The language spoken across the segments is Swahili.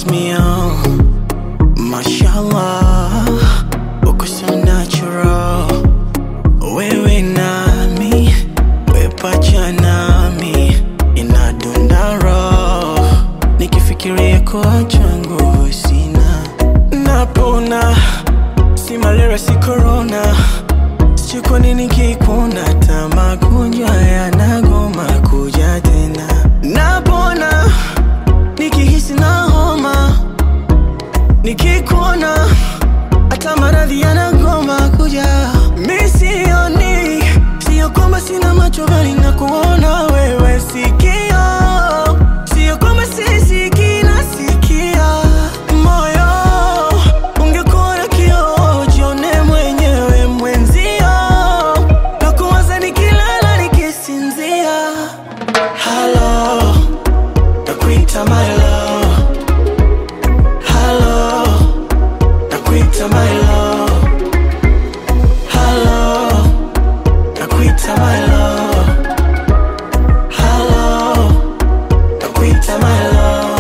me on. Mashallah, uko so natural. Wewe nami, wepacha nami, inadunda roho. Nikifikiria kuacha nguvu sina, napona. Si malaria, si corona, sijui kwa nini kikuna ta magonjwa yanagoma kuja tena. Napona nikihisi na homa nikikuona hata maradhi yanagoma kuja. Mi sioni, sio kwamba sina macho bali na kuona wewe sikio, sio kwamba sisikii nasikia. Moyo ungekuwa na kioo, jione mwenyewe mwenzio, na kuwaza nikilala nikisinzia. Halo, nakuita my love. Hello, nakuita my love. Hello, nakuita my love. Hello, nakuita my love.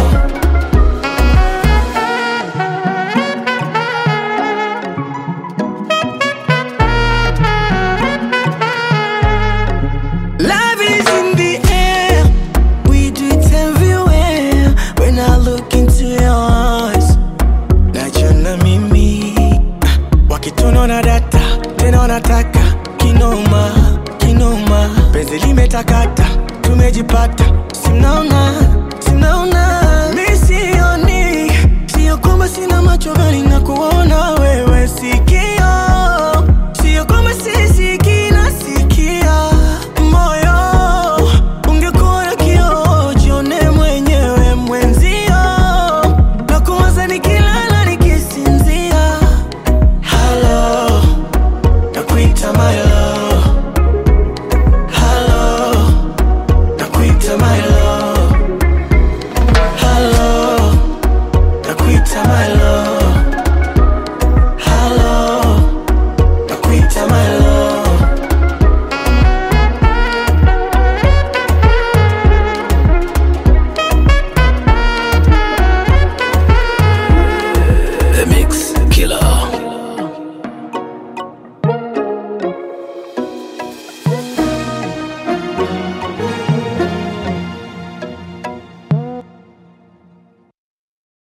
Love is in the air. We do it everywhere. When I look into your eyes, najiona mimi wakituna na data tena wanataka kinoma kinoma, penzi limetakata, tumejipata